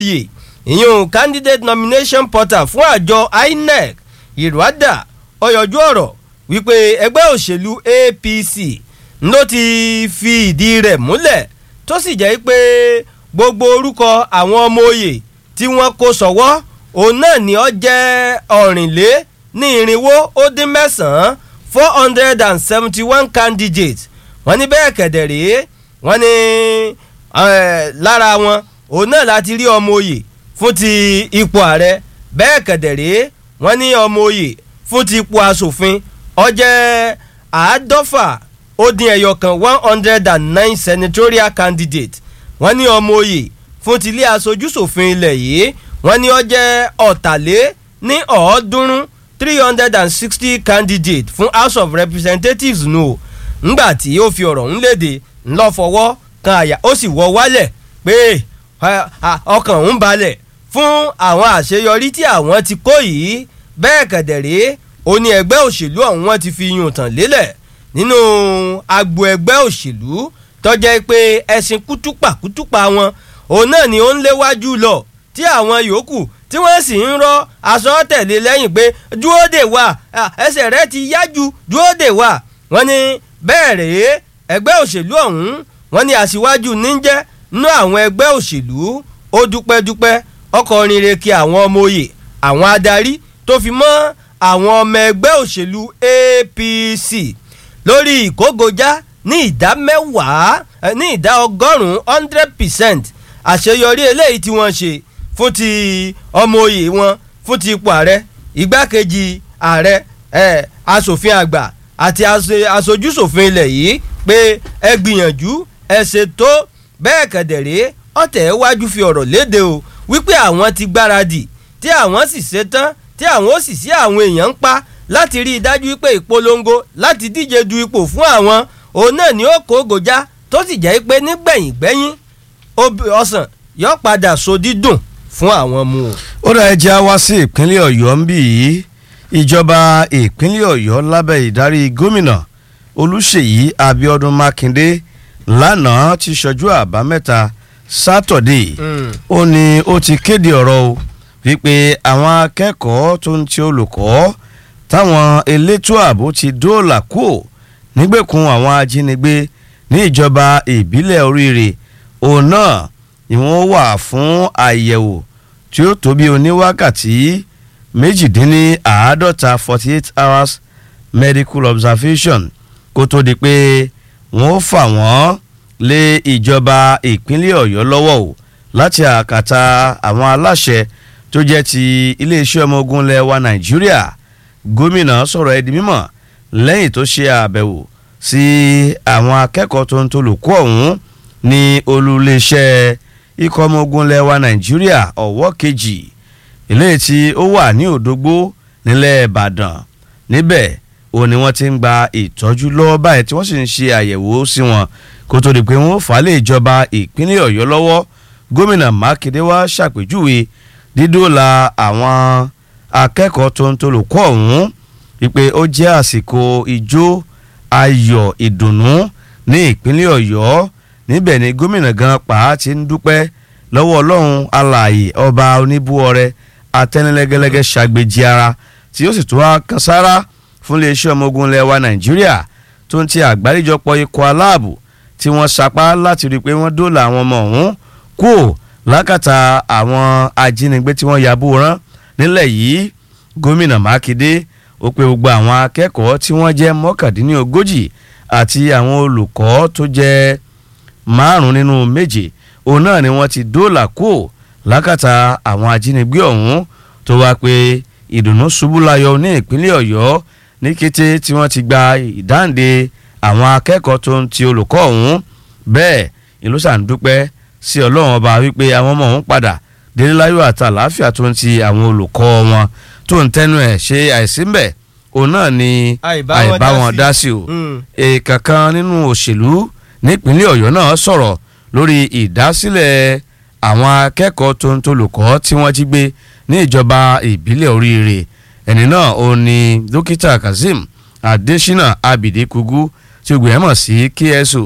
cpa ìyún candidate nomination portal fún àjọ inec ìrọ̀dà ọ̀yọ̀jú ọ̀rọ̀ wípé ẹgbẹ́ òṣèlú apc ló ti fi ìdí rẹ̀ múlẹ̀ tó sì jẹ́ pé gbogbo orúkọ àwọn ọmọ òye tí wọ́n kó sọ̀wọ́ òun náà ni ó jẹ́ ọ̀rìnlé ní irinwó ó dín mẹ́sàn-án four hundred and seventy one candidates wọ́n ní bẹ́ẹ̀ kẹ̀dẹ̀ rèé wọ́n ní lára wọn òun náà láti rí ọmọ òye fún ti ipò ààrẹ bẹ́ẹ̀ kẹ̀dẹ̀ rèé wọ́n ní ọmọ òye fún ti ipò asòfin ó jẹ́ àádọ́fà ó dín ẹyọ kan one hundred and nine senatorial candidate wọ́n ní ọmọ òye fún ti ilé aṣojúṣòfin ilẹ̀ yìí wọ́n ní ó jẹ́ ọ̀tàlé ní ọ̀ọ́dúnrún three hundred and sixty candidate fún house of representatives nù o ńgbà tí ó fi ọ̀rọ̀ ń léde ńlọ fọwọ́ kan àyà ó sì wọ wálẹ̀ pé ọkàn ń balẹ̀ fún àwọn àṣeyọrí tí àwọn ti kó yìí bẹ́ẹ̀ kẹ̀dẹ̀rẹ́ ó ní ẹgbẹ́ òṣèlú ọ̀hún wọn ti fi yùn tàn lélẹ̀ nínú agbo ẹgbẹ́ òṣèlú tọ́jẹ́ pé ẹ̀sìn kútúpà kútúpà wọn òun náà ni ó ń léwájú lọ tí àwọn yòókù tí wọ́n sì ń rọ́ aṣọ tẹ̀lé lẹ́yìn pé dúró dè wá ẹsẹ̀ rẹ ti yájú dúró dè wá wọ́n ní bẹ́ẹ̀ rèé ẹgbẹ́ òṣèlú ọ̀hún wọ́n ní aṣíwájú níjẹ́ nínú àwọn ẹgbẹ́ òṣèlú ó dúpẹ́ dúpẹ́ ọkọ̀ rere kí àwọn ọmọ òye àwọn adarí tó fi mọ́ àwọn ọmọ ẹgbẹ́ òṣèlú APC lórí ìkógojá ní ìdá mẹ́wàá ní ìdá ọgọ́rùn-ún hundred percent àṣeyọrí eléyìí tí wọ́n ṣe fún ti ọmọ òye wọn fún ti ipò ààrẹ igbákejì ààrẹ ẹ asòfin àgbà àti aṣojúṣòfin ilẹ̀ yìí pé ẹ gbìyànjú ẹ ṣètò bẹ́ẹ̀ kẹ̀dẹ̀rẹ́ ọ̀tẹ̀ wájú fi ọ̀rọ̀ léde o wípé àwọn ti gbáradì tí àwọn sì ṣetán tí àwọn ó sì sí àwọn èèyàn ń pa láti rí i dájú pé ìpolongo láti díje du ipò fún àwọn òun náà ni ó kó gòjá tó sì jẹ́ pé nígbẹ̀yìn gbẹ́yìn ọsàn yóò padà so dídùn fún àwọn mu o. ó dá ẹja wá sí ìpínlẹ̀ ọ̀yọ́ ń bì yìí ìjọba ìpínlẹ̀ ọ̀yọ́ lábẹ́ ìdarí gómìnà olùṣèyí abiodun makinde lánàá ti ṣojú àbámẹ́ta sátọ̀dé ó ní ó ti kéde ọ̀rọ̀ o wípé àwọn akẹ́kọ̀ọ́ tó ń ti olùkọ́ táwọn elétò ààbò ti dóòlà kúò nígbèkùn àwọn ajínigbé ní ìjọba ìbílẹ̀ oríire òun náà ni wọ́n wà fún àyẹ̀wò tí ó tó bí oníwákàtí méjìdínláàádọ́ta forty eight hours medical observation kó tó di pé wọ́n fà wọ́n lé ìjọba ìpínlẹ̀ ọ̀yọ́ lọ́wọ́ o láti àkàtà àwọn aláṣẹ tó jẹ́ ti iléeṣẹ́ ọmọ ogun ilẹ̀ wa nàìjíríà gómìnà sọ̀rọ̀ ẹ̀ di mímọ̀ lẹ́yìn tó ṣe àbẹ̀wò sí àwọn akẹ́kọ̀ọ́ tó ń tolùkọ́ ọ̀hún ní olùléeṣẹ́ ikọ̀ ọmọ ogun ilẹ̀ wa nàìjíríà ọ̀wọ́ kejì eléyìí tí ó wà ní òdògbó nílẹ̀ ìbàdàn níbẹ̀ ó ní wọ́n ti ń gba ìtọ́jú lọ́wọ́ báyìí tí wọ́n sì ń ṣe àyẹ̀wò sí wọn kó tó di pé wọ́n fà á lé ìjọba ìpínlẹ̀ ọ̀yọ́ lọ́wọ́ gómìnà mákindé wá ṣàpèjúwe dídóòlà àwọn akẹ́kọ̀ọ́ tó ń tolùkọ́ ọ̀hún wípé ó jẹ́ àsìkò ijó ayọ̀ ìdùnnú ní ìpínlẹ̀ ọ̀yọ́ níbẹ̀ ni gómìnà gan pa ti ń dúpẹ́ lọ́wọ́ ọlọ́run alààyè ọba oníbúọrẹ atẹnilẹ́gẹ́lẹ́gẹ́ ṣàgbéjì ara tí ó sì tún wá kan sára fún iléeṣẹ́ ọmọ ogun ilẹ̀ wa nàìjíríà tó ń ti àgbáríjọpọ̀ ikọ̀ aláàbò tí wọ́n sapá láti rí i pé wọ́n dóòlà àwọn ọmọ ọ̀hún kú lákàtà àwọn ajínigbé tí wọ́n yabò rán nílẹ̀ yìí gómìnà mákindé ó pe gbogbo àwọn akẹ́kọ̀ọ́ tí wọ́n jẹ́ mọ́kàndínlógójì àti àwọn olùkọ́ tó jẹ́ márùn nínú méje òun náà ni wọ́n ti dóòlà kú lákàtà àwọn ajínigbé ọ̀hún tó wá pé ìdùnnú ṣubú layọ̀ ní ìpínlẹ̀ ọ̀yọ́ ní kété tí wọ́n ti gba ìdáǹdè àwọn akẹ́kọ̀ọ́ tó ń ti olùkọ́ ọ̀hún bẹ́ẹ̀ ìlú sàǹdúpẹ́ sí ọlọ́run ọba wípé àwọn ọmọ ọ̀hún padà délé láyọ̀ àti àlàáfíà tó ń ti àwọn olùkọ́ wọn tó ń tẹnu ẹ̀ ṣe àìsí ń bẹ̀ òun náà ni àìbá wọn dá sí o èèkàn nínú òṣèlú nípínlẹ̀ ọ̀yọ́ náà sọ̀rọ̀ lórí ìdásílẹ̀ àwọn akẹ́kọ̀ọ́ tó ń tolùkọ́ tí wọ́n jí gbé ní ìjọba ìbílẹ̀ oríire ẹni náà ó ní dókítà kazeem adesina abide kugu tí ó gbìyànjú sí kso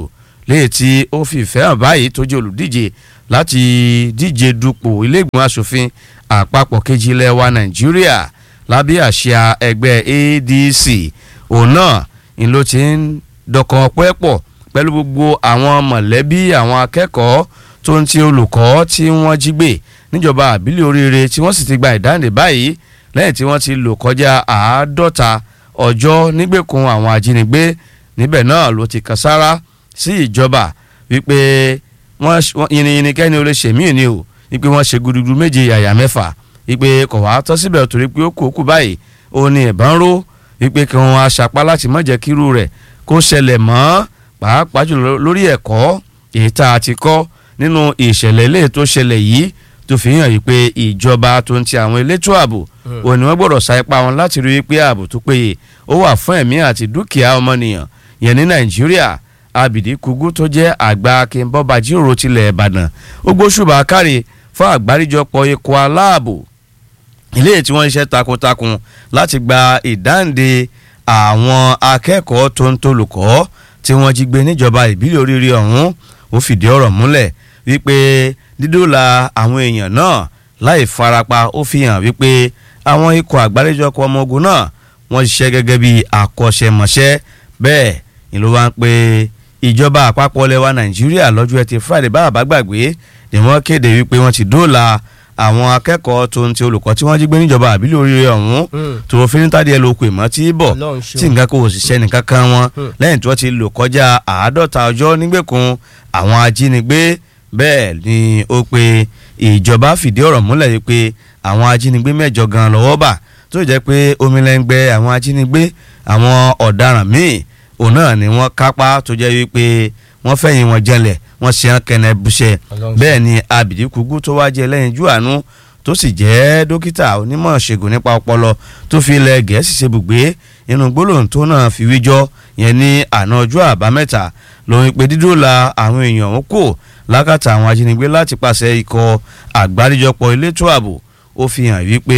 léyìí tí ó fi ìfẹ́ hàn báyìí tó jẹ́ olùdíje láti díje dupò iléègbìmọ̀ asòfin àpapọ̀ kejì ilẹ̀ wa nàìjíríà lábẹ́ àsíá ẹgbẹ́ adc òun náà ni ló ti ń dọkàn ọpẹ́ pọ̀ pẹ̀lú gbogbo àwọn mọ̀lẹ́bí àwọn akẹ́kọ̀ọ́ tó ń ti olùkọ́ tí wọ́n jí gbé níjọba àbílẹ̀ oríire tí wọ́n sì ti gba ìdáǹdè báyìí lẹ́yìn tí wọ́n ti lò kọjá àádọ́ta ọjọ́ nígbèkùn àwọn ajínigbé níbẹ̀ náà ló ti kan sára sí ìjọba wípé wọ́n yìnyínkẹ́ni ó lè ṣèmí ni o wípé wọ́n ṣe gudugudu méje yàyà mẹ́fà wípé kò wá tọ́ síbẹ̀ torí pé ó kú òkú báyìí ó ní ẹ̀bá ń ró wípé kí wọ́n aṣapá láti má jẹ́ kírú rẹ̀ kó ṣẹlẹ̀ mọ́ pàápàá jùlọ lórí ẹ̀kọ́ èyí tá a ti kọ́ nínú ìṣẹ̀lẹ̀ ilé tó ṣẹlẹ̀ yìí tó fi hàn yìí pé ìjọba tó ń ti àwọn elétò ààbò òun ni wọ́n gbọ́dọ̀ sa ipá wọn láti rí i pé ààbò tó péye ó wà fún ẹ̀mí àti dúkìá ọmọnìyàn yẹn ní nàìjíríà abidi kugu tó jẹ́ àgbà akínbọ́ba jíròrò tilẹ̀ ìbàdàn ó gbóṣùbà kárí fún àgbáríjọpọ̀ ikọ̀ aláàbò ilé tí wọ́n ń ṣe takuntakun láti gba ìdáǹde àwọn akẹ́kọ̀ọ́ tó ń tolùkọ́ tí wọ́n jí gbé níjọba ìbílẹ̀ oríire ọ̀hún ó fìdí ọ̀rọ̀ múlẹ̀ wípé dídòla àwọn èèyàn náà láì farapa ó fi hàn wípé àwọn ikọ̀ àgbáríjọpọ̀ ọmọ ogun náà wọ́n ṣiṣẹ́ gẹ́gẹ́ bí akọ́ṣẹ́mọṣẹ́ bẹ́ẹ̀ ni ló wá ń pe ìjọba àpapọ̀ lẹwa nàìjíríà lọ́jọ́ ẹtì friday bá àbá gbàgbé ni wọ́n kéde wípé wọ́n ti dóòlà àwọn akẹ́kọ̀ọ́ tó ń ti olùkọ́ tí wọ́n jí gbé níjọba àbílẹ̀ oríire ọ̀hún tó fi ní tádìẹ ló pè mọ́ tí bọ̀ tí nǹkan kò ṣiṣẹ́ nìkan kan wọn lẹ́yìn tí wọ́n ti lò kọjá àádọ́ta ọjọ́ nígbèkùn àwọn ajínigbé bẹ́ẹ̀ ni ó pe ìjọba fìdí ọ̀rọ̀ múlẹ̀ yìí pé àwọn ajínigbé mẹ́jọ gan lọ́wọ́ bà tó jẹ́ pé omilẹ́ngbẹ́ àwọn ajínigbé àwọn ọ̀daràn míì òun náà ni wọ́n kápá tó jẹ́ wípé wọ́n fẹ̀yìn wọn jẹlẹ̀ wọ́n ṣe hàn kẹ́nẹ́ bùṣẹ́ bẹ́ẹ̀ ni abidi kugu tó wá jẹ́ lẹ́yìn jù àánú tó sì jẹ́ dókítà onímọ̀ ṣègùn nípa ọpọlọ tó fi ilẹ̀ gẹ̀ẹ́sì ṣe bùgbé inú gbólóhùn tó náà fi wíjọ́ yẹn ní àná ọjọ́ àbámẹ́ta lòun pé dídòla àwọn èèyàn ń kò lákàtà àwọn ajínigbé láti pàṣẹ ikọ̀ àgbáríjọpọ̀ elétò ààbò ó fi hàn wípé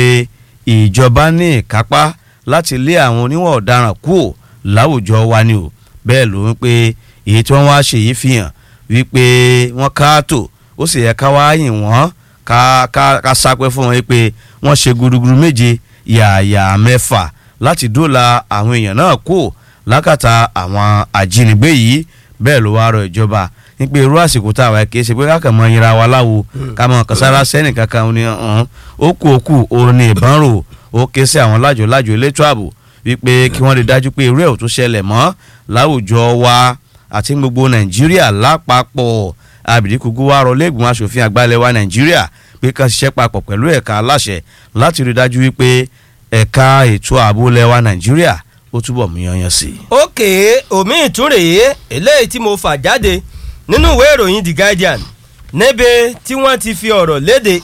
ìjọba ní ìkápá láti lé àwọn oníwọ̀ ọ̀daràn kúò láwùjọ wa ni o bẹ́ẹ̀ ló ń pé èyí tí wọ́n wá ṣe yìí fi hàn wípé wọ́n káàtó ó sì yẹ ká wá yìn wọ́n ká ká ká sápẹ́ fún wọn pé wọ́n ṣe gudugudu méje yààyà mẹ́fà láti dóòlà àwọn èèyàn náà kú lákàtà àwọn ajínigbé yìí bẹ́ẹ̀ ló wá rọ ìjọba nípa irú àsìkò tá a wà kì í ṣe pé ká kàn mọ yinra wa láwo ká mọ kàsára sẹ́nì kankan ní ọ̀hún ó kú ó kú òun ní ìbọn rò ó ké sí àwọn lájò lájò elétò ààbò wípé kí wọ́n lè dájú pé irú ẹ̀ ò tún ṣẹlẹ̀ mọ́ láwùjọ wa àti gbogbo nàìjíríà lápapọ̀ abidikugu wa rọ lẹ́gbọ̀n asòfin àgbàlẹ̀ wa nàìjíríà pé ká ṣiṣẹ́ papọ̀ pẹ̀lú ẹ̀ka aláṣẹ láti rí dájú wípé ẹ̀ka ètò ààbò lẹ́wà nàìjíríà ó túbọ̀ mú yanyan sí i. òkè omi ìtúrèé eléyìí tí mo fà jáde nínú ìwé ìròyìn the guardian níbi tí wọ́n ti fi ọ̀rọ̀ léde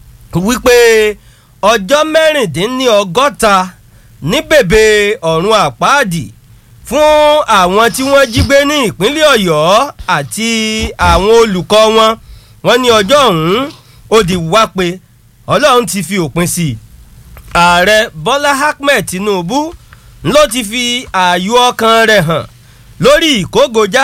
wípé ọjọ́ mẹ́rìndínlọ́gọ́ta ní bèbè ọ̀run àpáàdì fún àwọn tí wọ́n jí gbé ní ìpínlẹ̀ ọ̀yọ́ àti àwọn olùkọ́ wọn wọ́n ní ọjọ́ ọ̀hún ó di wá pé ọlọ́run ti fi òpin sí i ààrẹ bọ́lá ahmed tinubu ló ti fi ààyò ọkàn rẹ̀ hàn lórí ìkógojá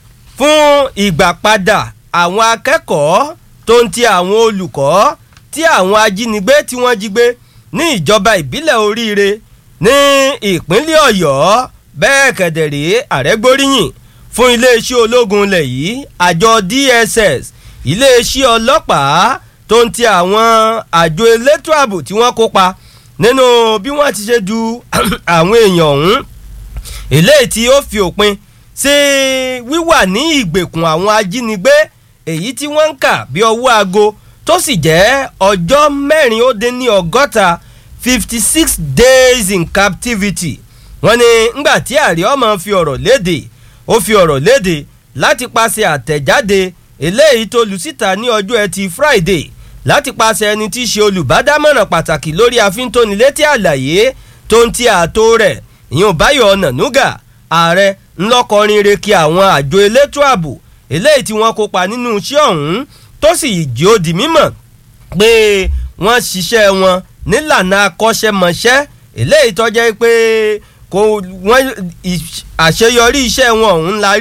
fún ìgbàpadà àwọn akẹ́kọ̀ọ́ tó ń ti àwọn olùkọ́ tí àwọn ajínigbé tí wọ́n jí gbé ní ìjọba ìbílẹ̀ oríire ní ìpínlẹ̀ ọ̀yọ́ bẹ́ẹ̀ kẹ̀dẹ̀rẹ́ àrẹ́gbóríyìn fún iléeṣẹ́ ológun ilẹ̀ yìí àjọ dss iléeṣẹ́ ọlọ́pàá tó ń ti àwọn àjọ elétò ààbò tí wọ́n kópa nínú bí wọ́n ti ṣe du àwọn èèyàn ọ̀hún eléyìí tí ó fi òpin sí wíwà ní ìgbèkùn àwọn ajínigbé èyí tí wọ́n ń kà bí ọwọ́ aago tó sì jẹ́ ọjọ́ mẹ́rin ó dín ní ọgọ́ta fifty six days in captivity wọ́n ní ngbà tí ààrẹ ọmọ fi ọ̀rọ̀ léde ó fi ọ̀rọ̀ léde láti paṣẹ àtẹ̀jáde eléyìí tó lu síta ní ọjọ́ ẹtì friday láti paṣẹ ẹni tí í ṣe olùbádámọ̀ràn pàtàkì lórí àfíntónilétí àlàyé tó ń ti ààtò rẹ̀ ìyẹn báyọ̀ ọ̀nànúgà ààrẹ ńlọkọrin reki àwọn àjọ elétò ààbò eléyìí tí wọ́n kópa nínú iṣẹ́ ọ̀hún tó sì jí ó di mímọ̀ pé wọ́n ṣiṣẹ́ wọn nílànà akọ́ṣẹ́mọṣẹ́ eléyìí tó jẹ́ pé kò wọ́n àṣeyọrí iṣẹ́ wọn ọ̀hún la rí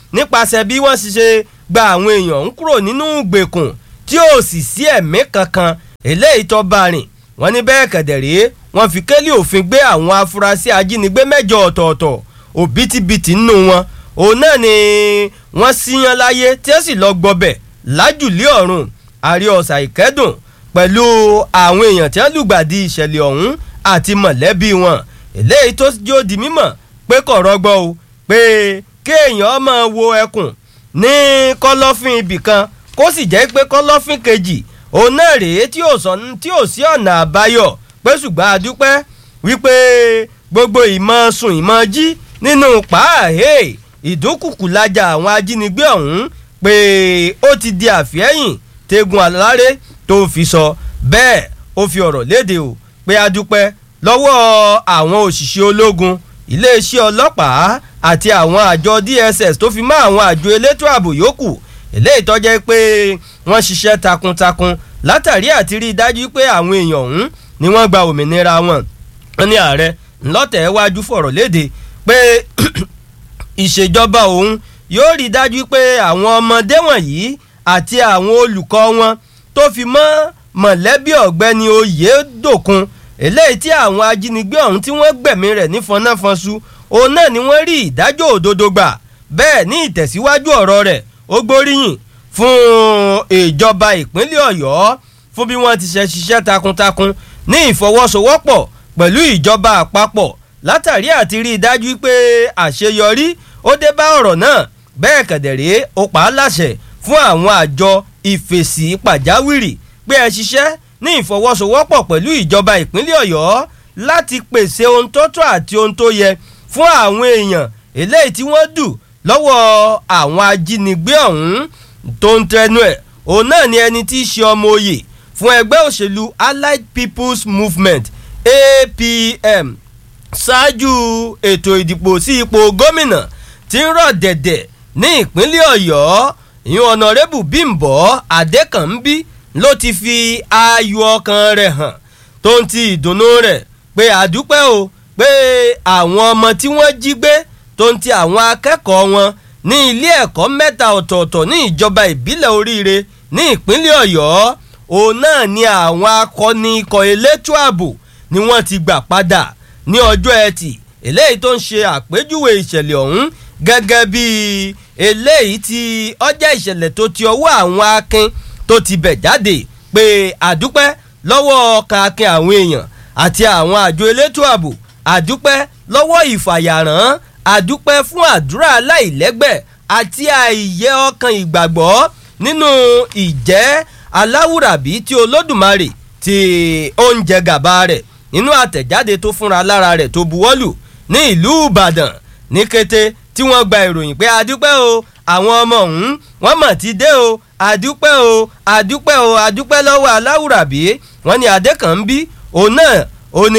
nípasẹ̀ bí wọ́n ṣe ṣe gba àwọn èèyàn ń kúrò nínú ìgbèkùn tí ò sì sí ẹ̀mí kankan eléyìí tó bá rìn wọ́n ní bẹ́ẹ̀ kẹ̀dẹ̀rẹ́ wọ́n fi kélé òfin gbé àwọn afurasí ajínigbé mẹ́jọ ọ̀tọ̀ọ̀tọ̀ òbítíbitì nínú wọn òun náà ni wọ́n síyan láyé tí ó sì lọ gbọbẹ̀ lájùlé ọ̀run àrí ọ̀sà ìkẹ́dùn pẹ̀lú àwọn èèyàn tí wọ́n lùgbàdì ìṣẹ̀lẹ̀ ọ̀hún àti mọ̀lẹ́bí wọn eléyìí tó jó di mímọ̀ pé kò rọgbọ o pé kéèyàn máa wo ẹkùn ní kọ̀lọ̀fín ibìkan kó sì jẹ́ pé kọ̀lọ̀fín kejì òun náà rèé tí ò sọ tí ò sí ọ̀nà àbáyọ pé ṣùgbọ́n a dúpẹ́ wípé gbogbo ìmọ̀ sùn ìmọ̀ jí nínú pàáhé ìdúnkùkù lajà àwọn ajínigbé ọ̀hún pé ó ti di àfihẹ́yìn tegun aláré tó fi sọ bẹ́ẹ̀ ó fi ọ̀rọ̀ léde o pé a dúpẹ́ lọ́wọ́ àwọn òṣìṣẹ́ ológun iléeṣẹ́ ọlọ́pàá àti àwọn àjọ DSS tó fi mọ́ àwọn àjọ elétò ààbò yòókù eléyìí tó jẹ́ pé wọ́n ṣiṣẹ́ takuntakun látàrí àti rí i dájú pé àwọn èèyàn ọ̀hún ni wọ́n gba òmìnira wọn. wọ́n ní ààrẹ ńlọ́tẹ̀ wájú fọ̀rọ̀ léde pé ìṣèjọba òun yóò rí i dájú pé àwọn ọmọdé wọ̀nyí àti àwọn olùkọ́ wọn tó fi mọ́ mọ̀lẹ́bí ọ̀gbẹ́ni oyèdòkun eléyìí tí àwọn ajínigbé ọ̀hún tí wọ́n gbẹ̀mí rẹ̀ ní fọnáfọnṣu òun náà ni wọ́n rí ìdájọ́ òdodo gbà bẹ́ẹ̀ ní ìtẹ̀síwájú ọ̀rọ̀ rẹ̀ ó gbóríyìn fún ìjọba ìpínlẹ̀ ọ̀yọ́ fún bí wọ́n ti ṣe ṣiṣẹ́ takuntakun ní ìfọwọ́sowọ́pọ̀ pẹ̀lú ìjọba àpapọ̀ látàrí àti rí i dájú pé àṣeyọrí ó dé bá ọ̀rọ̀ náà bẹ́ẹ̀ kẹ̀dẹ̀rẹ́ ó pa á láṣẹ fún àwọn àjọ ìfèsì pàjáwìrì pé ẹ ṣiṣẹ́ ní ìfọwọ́sowọ́pọ̀ pẹ̀lú ìjọba ìpínlẹ̀ ọ̀yọ́ láti pèsè ohun tó tọ́ àti ohun tó yẹ fún àwọn èèyàn eléyìí tí wọ́n dù lọ́wọ́ àwọn ajínigbé ọ̀hún tó ń tẹnu ẹ̀ òun náà ni ẹni tí í ṣe ọmọ oyè fún ẹgbẹ́ òṣèlú allied people's movement apm ṣáájú ètò ìdìbò sí ipò gómìnà tí ń rọ̀ dẹ̀dẹ̀ ní ìpínlẹ̀ ọ̀yọ́ ìyún ọ̀nàrẹ́bù bímbọ́ adékànbí ló ti fi ayọ̀ ọkàn rẹ̀ hàn tó ń ti ìdùnnú rẹ̀ pé àdúpẹ́ o pé àwọn ọmọ tí wọ́n jí gbé tó ń ti àwọn akẹ́kọ̀ọ́ wọn ní ilé ẹ̀kọ́ mẹ́ta ọ̀tọ̀ọ̀tọ̀ ní ìjọba ìbílẹ̀ oríire ní ìpínlẹ̀ ọ̀yọ́ òun náà ni àwọn akọni ikọ̀ elétò ààbò ni wọ́n ti gbà padà ní ọjọ́ ẹtì eléyìí tó ń ṣe àpèjúwe ìṣẹ̀lẹ̀ ọ̀hún gẹ́gẹ́ bí eléyìí tí ọjà ìṣẹ̀lẹ̀ tó ti ọwọ́ àwọn akin tó ti bẹ̀ jáde pé àdúpẹ́ lọ́wọ́ kàkín àwọn èèyàn àti àwọn àjọ elétò ààbò àdúpẹ́ lọ́wọ́ ìfàyàrán àdúpẹ́ fún àdúrà aláìlẹ́gbẹ́ àti àìyẹ ọkàn ìgbàgbọ́ nínú ìjẹ́ aláwùrábí tí olódùmarè tí ó ń jẹ gàba rẹ̀ nínú àtẹ̀jáde tó fúnra lára rẹ̀ tó buwọ́lù ní ìlú ìbàdàn ní kété tí wọ́n gba ìròyìn pé àdúpẹ́ o àwọn ọmọ ọ̀hún wọ́n mọ̀ ti dé o àdúpẹ́ o àdúpẹ́ o àdúpẹ́ lọ́wọ́ aláwùrábí wọ́n ní adékànbí òun náà ó ní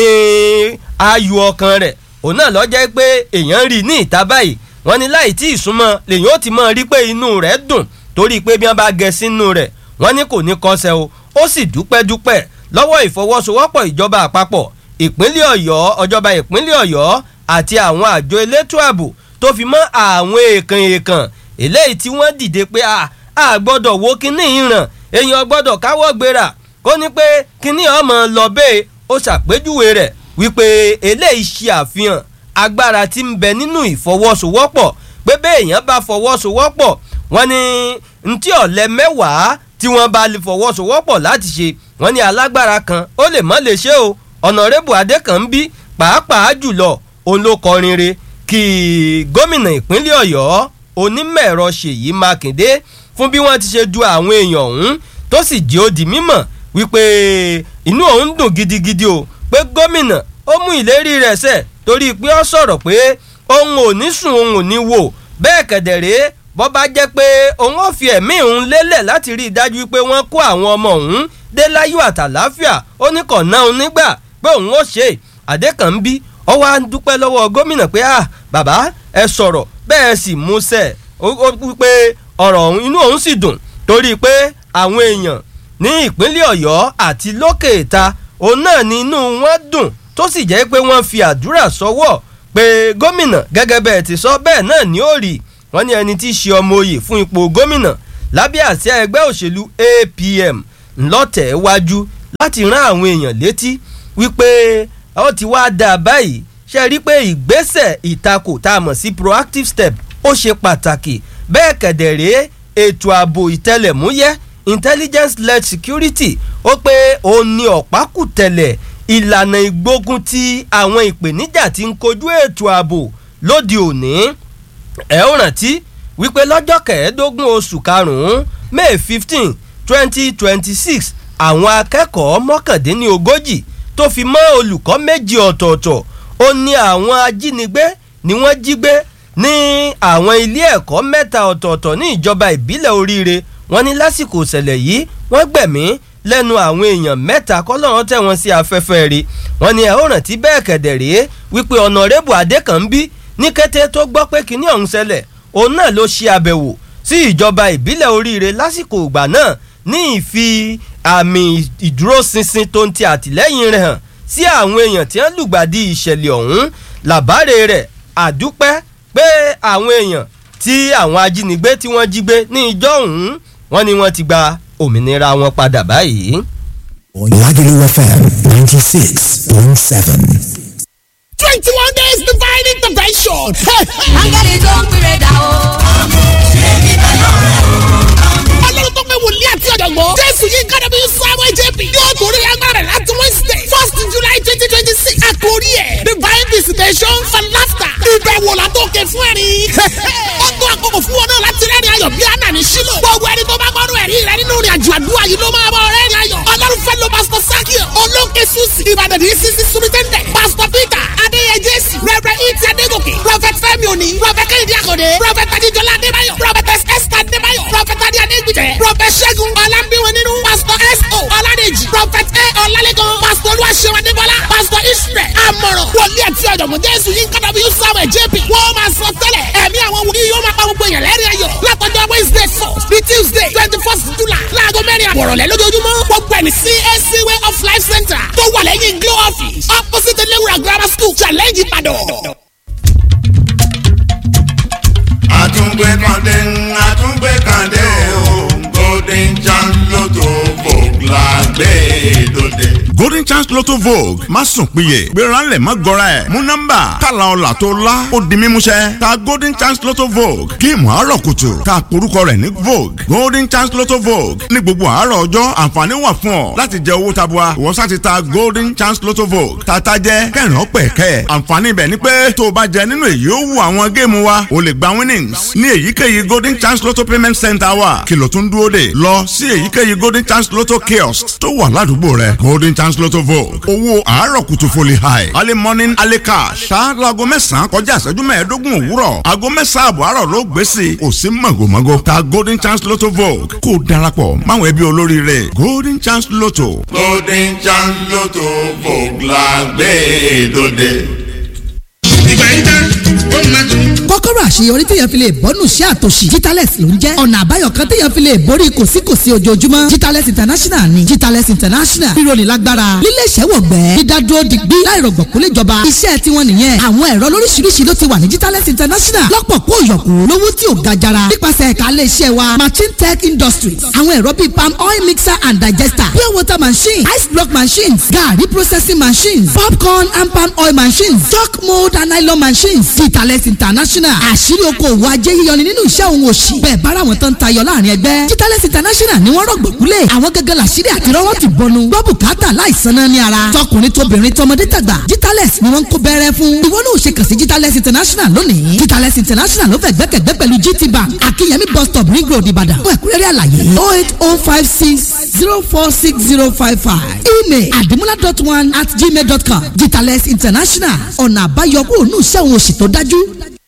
ayọ̀ ọkàn rẹ̀ òun náà lọ́jọ́ pé èèyàn rí ní ìta báyìí wọ́n ní láì tí ì súnmọ́ lèyìn ó ti mọ̀ rí pé inú rẹ̀ dùn torí pé bí wọ́n bá gẹ sínú rẹ̀ wọ́n ní kò ní kọsẹ̀ o ó sì dúpẹ́ dúpẹ́ lọ́wọ́ ìfọwọ́sowọ́pọ̀ ìjọba àpapọ̀ ìpínlẹ̀ ọ̀yọ́ ọjọba ìpínlẹ̀ ọ̀yọ́ àti àwọn àjọ elétò ààbò tó fi mọ́ àwọn èèkàn èèkàn eléyìí tí wọ́n dìde pé a gbọ́dọ̀ wo kíní ìràn èèyàn gbọ́dọ̀ káwọ́ gbéra kó ní pé kíní ọmọ lọ bẹ́ẹ̀ ó ṣàpèjúwe rẹ̀ wípé eléyìí ṣe àfihàn agbára tí ń bẹ nínú ìfọwọ́sowọ́pọ̀ pé bẹ́ẹ̀ èèyàn bá fọwọ́sowọ́pọ̀ wọ́n ní ntí ọ̀lẹ mẹ́wàá tí wọ́n bá lè fọwọ́sowọ́pọ̀ láti ṣe wọ́n ní alágbára kan ó lè mọ́ lè ṣe o ọ̀nàrẹ́bù adékànbí pàápàá jùlọ òun ló kọrin re kí gómìnà ìpínlẹ̀ ọ̀yọ́ onímọ̀-ẹ̀rọ ṣèyí mákindé fún bí wọ́n ti ṣe du àwọn èèyàn ọ̀hún tó sì jẹ́ ó di mímọ̀ wípé inú òun dùn gidigidi o pé gómìnà ó mú ìlérí rẹ̀ ṣẹ torí pé ó sọ̀rọ̀ pé òun ò ní sùn òun ò ní wò bẹ́ẹ̀ kẹ̀dẹ̀rẹ́ bọ́ bá jẹ́ pé òun ò fi ẹ̀mí òun lélẹ̀ láti rí i dájú pé wọ́n kó àwọn ọmọ òun dé láyọ̀ àtàláfíà ó ní kàn náà nígbà pé òun ó ṣe àdékànbí ó wá ń dúpẹ́ lọ́wọ́ gómìnà pé ah bàbá ẹ sọ̀rọ̀ bẹ́ẹ̀ sì múṣẹ́ ó wípé ọ̀rọ̀ ọ̀hún inú òun sì dùn torí pé àwọn èèyàn ní ìpínlẹ̀ ọ̀yọ́ àti lókè ìta òun náà ni inú wọn dùn tó sì jẹ́ pé wọ́n fi àdúrà sọ́wọ́ pé gómìnà gẹ́gẹ́ bẹ́ẹ̀ ti sọ bẹ́ẹ̀ náà ni ó rí wọ́n ní ẹni tí í ṣe ọmọ oyè fún ipò gómìnà lábẹ́ àsíá ẹgbẹ́ òṣèlú APM ńlọ́tẹ̀ wájú láti rán àwọn èèyàn létí wípé ó ti wá dáa báyìí ṣe rí i pé ìgbésẹ̀ ìtakò tá a mọ̀ sí proactive step ó ṣe pàtàkì bẹ́ẹ̀ kẹ̀dẹ̀rẹ́ ètò ààbò ìtẹlẹ̀múyẹ́ intelligence led security ó pé òun ni ọ̀pákùtẹ̀lẹ̀ ìlànà ìgbógun ti àwọn ìpèníjà tí ń kojú ètò ààbò lóde òní ẹ ó rántí wípé lọ́jọ́ kẹẹ̀ẹ́dógún oṣù karùn-ún may fifteen twenty twenty six àwọn akẹ́kọ̀ọ́ mọ́kàndínlógójì tó fi mọ́ olùkọ́ méjì ọ̀tọ̀ọ̀tọ̀ ó ní àwọn ajínigbé ni wọ́n jí gbé ní àwọn ilé ẹ̀kọ́ mẹ́ta ọ̀tọ̀ọ̀tọ̀ ní ìjọba ìbílẹ̀ oríire wọ́n ní lásìkò ìṣẹ̀lẹ̀ yìí wọ́n gbẹ̀mí lẹ́nu àwọn èèyàn mẹ́ta kọ́lọ́run tẹ̀ wọ́n sí afẹ́fẹ́ rí wọ́n ní ẹ ó rántí bẹ́ẹ̀ kẹ̀dẹ̀ rèé wípé ọ̀nàrẹ́bù adékànbí ní kété tó gbọ́ pé kinní ọ̀hún ṣẹlẹ̀ òun náà ló ṣe àbẹ̀wò sí ìjọba ìbílẹ̀ oríire lásìkò ìgbà náà ní ìfi àmì ìdúróṣinṣin tó ń ti àtìlẹ́yìn rẹ̀ hàn sí àwọn èèyàn tí wọ́n lùgbàdì ìṣẹ̀lẹ̀ ọ̀hún làbáre rẹ̀ àdúpẹ́ pé àwọn èèyàn tí àwọn ajínigbé tí wọ́n jí gbé ní ìjọ ọ̀hún wọ́n ní wọ́n ti gba òmìnira wọn padà báyìí. Lagelu FM 96.7. twenty one days divine intervention. áńgẹ́lì tó ń pèrè dà o. ọlọ́run tó pé wòlíì àti ọ̀jọ̀gbọ́n. jésù yìí kára bí samuel jp yóò torí agbára rẹ̀ láti wednesday first july twenty twenty six. àkórí ẹ̀ divine visitation for laughter. ìbẹ̀wò látòkè fún ẹ̀rín. ó tó àkókò fún wọn náà láti rẹ́rìn ayọ̀ bí àná ní sílò. gbogbo ẹni tó bá gbọ́dọ̀ ẹ̀rí rẹ nínú ìrìn àjò àdúrà yìí ló máa bọ̀ rẹ́rìn ayọ̀. ọlọ́run fẹ́ lo pastor sakio olóńkè susi ìbàdàn ní sisi sumitẹ́ndẹ̀ pastor peter adéyẹ jésù rẹ̀rẹ̀ ìtì adégòkè prophet fẹ́mi òní prophet kẹ́hìndé àkọ́dé prophet adéjọlá adébáyọ̀ prophet esther adébáyọ̀ prophet adé adégbìtẹ̀ prophet ṣẹ́gun ọlámbíwọ̀n nínú pastor s.o. ọládèjì prophet a ọlálẹ́kan pastor olúwaṣẹ́wọ̀n adébọ́lá pastor israel amọ̀ràn wòlíì àti ọ̀jọ̀gbọ́n jésù yín kọ́dọ̀ bí samuel jp wọ́n máa sọ tẹ́lẹ̀ ẹ̀mí àwọn wòlíì yóò máa pa gbogbo èèyàn lẹ́rìn ayọ̀ látọjọ́ wednesday first ní tuesday twenty first july láago mẹ́rin àbọ̀rọ̀lẹ́ lójoojúmọ́ gbogbo ẹni cac way of life center tó wà lẹ́yìn glow office opposite elewura grammar school challenge ìbàdàn. àtúngbé kàndé àtúngbé kàndé o golden chance lotto vogue la gbé dòde. golden chance lotto vogue má sùn péye gbéra ńlẹ̀ má gọra ẹ̀ mú nọ́mbà kàlà ọ̀là tó la ó di mímúṣẹ ta golden chance lotto vogue géèmù àárọ̀ kùtù ta porúkọ rẹ̀ ní vogue golden chance lotto vogue ní gbogbo àárọ̀ ọjọ́ àǹfààní wà fún ọ láti jẹ owó tabua ìwọ sá ti ta golden chance lotto vogue tata jẹ kẹrin ọpẹ kẹ àǹfààní ibẹ̀ ni pé tó o bá jẹ nínú èyí ó wù àwọn géèmù wa o lè gba winnings ní èyíkéyìí golden chance lotto payment center wa kìlọ̀ tún dúró dè lọ sí èyíkéyìí golden chance lotto kiosk tó wà ládùúgbò rẹ golden chance lotto vogue owó àárọ̀ kùtù foli high early morning early cash ṣá laago mẹ́sàn-án kọjá ìṣẹ́jú mẹ́ẹ̀ẹ́dógún òwúrọ̀ aago mẹ́sàn-án àbọ̀ àárọ̀ ló gbé sí i kò sí màgòmágó ta golden chance lotto vogue kó o darapọ̀ máwọn ẹbí olóríire golden chance lotto. golden chance lotto vogue la gbé dòde. ìgbà yín tán ó máa tún. kọ́kọ́rọ́ àṣeyọrí téèyàn fi lè bọ́nù sí àtòṣì Jitales ló ń jẹ́ ọ̀nà àbáyọ kan téèyàn fi lè borí kòsíkòsí ojoojúmọ́ Jitales international ni Jitales international ríro ní lágbára lílé iṣẹ́ wọ̀gbẹ́ dídádúró digbí láìrọ̀gbọ̀kú léjọba iṣẹ́ tiwọn nìyẹn àwọn ẹ̀rọ lóríṣiríṣi ló ti wà ní Jitales international lọ́pọ̀ kó yọ̀kú lówó tí ò ga jara nípasẹ̀ ẹ̀ka ilé iṣẹ́ wa machine tech industries àwọn ẹ̀rọ bíi palm oil mixer and digester pure water machine ice block machines garri processing machines popcorn and palm oil machines chalk mold and nylon machines Jitales international àṣírí okòwò ajé yíyọni nínú iṣẹ́ òun òṣì bẹ́ẹ̀ bára wọn tán tayọ láàrin ẹgbẹ́ Jitales international ni wọ́n rọ̀gbọ̀kúlẹ̀ àwọn gẹ́gẹ́ làṣírí àti rọ́wọ́ ti bọnu gbọ́ bùkátà láìsan náà ní ara tọkùnrin tóbìnrin tọmọdé tàgbà Jitales ni wọ́n ń kó bẹ́rẹ́ fún ìwọ náà ò ṣe kàn sí Jitales international lónìí Jitales international ló fẹ́ gbẹ́kẹ̀gbẹ́ pẹ̀lú GT bank akínyẹmí bus stop ring road ìbàdàn fún ẹ̀kúnrẹ́rẹ́ àlàyé oh eight oh five six zero four six zero five five email adimula dot one at gmail dot com Jitales international ọ̀nà àbáyọ kúrò ní iṣẹ́ òun òṣì tó dájú.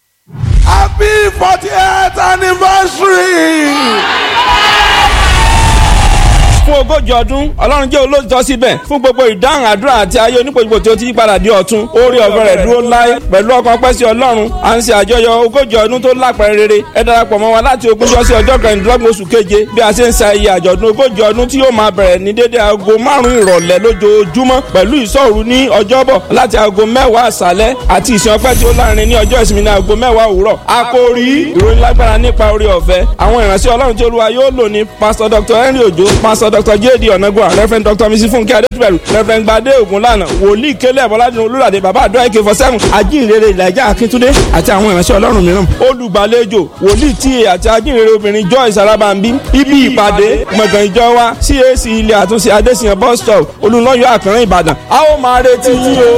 Happy 48th anniversary! fún ogójì ọdún ọlọ́run jẹ́ olóòtítọ́ síbẹ̀ fún gbogbo ìdáhùn àdúrà àti ayé onípojúpo tí ó ti yí padà di ọ̀tun orí ọ̀fẹ́ rẹ̀ dúró láé pẹ̀lú ọkàn pẹ́ sí ọlọ́run à ń ṣe àjọyọ̀ ogójì ọdún tó lápẹ̀rẹ̀ rere ẹ darapọ̀ mọ́ wa láti ogúnjọ́ sí ọjọ́ kẹrìndínlọ́gbọ̀n oṣù keje bí a ṣe ń sa iye àjọ̀dún ogójì ọdún tí yóò máa bẹ̀rẹ̀ ní dédé aago márùn-ún ìrọ̀lẹ́ lójoojúmọ́ pẹ̀lú ìṣọ́òru ní ọjọ́bọ̀ láti aago mẹ́wàá àṣálẹ́ àti ìsìn ọpẹ́ tí ó láàrin ní ọjọ́ ìsinmi ní aago mẹ́wàá òwúrọ̀ àkòrí ìròyìn lágbára nípa orí ọ̀fẹ́ àwọn ìránṣẹ́ ọlọ́run tí olúwa yóò lò ní pásítọ̀ dr henry ojo pásítọ̀ dr jd ọ̀nàgbọ́n reverend dr mrs funke adétúbẹ̀rù reverend gbadé ògúnlànà wòlíì kélé bọ́ládùn olúràdé bàbá àdúrà ak four seven ajínrere ìlàjà akíntúndé àti àwọn ìránṣẹ́ ọlọ́run mìíràn olùgbàlejò wòlíì ta àti ajínrere obìnrin joyce arabambi ibi ìpàdé gbọ̀ngàn ìjọ wa cac ilé àtúnṣe adésìyàn bus stop olùlọ́yọ̀ àkànrán ìbàdàn a ó máa retí yín o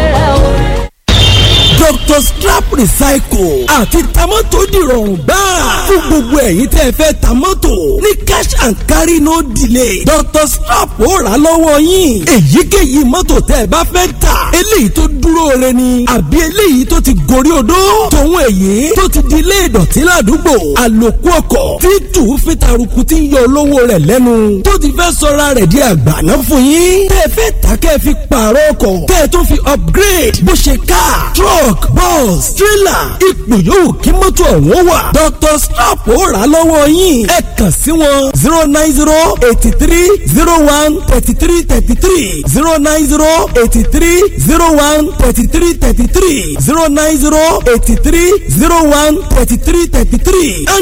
dr strap recycle àti tamọ́tò dìrọ̀rùn gbáà fún gbogbo ẹ̀yin tẹ́ fẹ́ tamọ́tò ní cash and carry no delay dr strap ó rà lọ́wọ́ yín èyíkéyìí mọ́tò tẹ́ ẹ bá fẹ́ tà eléyìí tó dúró re ni àbí eléyìí tó ti gorí odó tòun èyí tó ti di ilé ìdọ̀tí ládùúgbò àlòkù ọkọ̀ tí tù fi taruku ti ń yọ olówó rẹ̀ lẹ́nu tó ti fẹ́ sọra rẹ̀ di àgbàná fún yín tẹ́ fẹ́ tà kẹ́ fi pààrọ̀ ọkọ̀ kẹ́ tó fi upgrade bó ṣe car truck truck bus trailer ipò yòówù kí mọ́tò ọ̀hún wà. dr strap ó rà lọ́wọ́ yín ẹ kàn sí wọn zero nine zero eighty three zero one thirty three thirty three zero nine zero eighty three zero one thirty three thirty three zero nine zero eighty three zero one thirty three thirty three.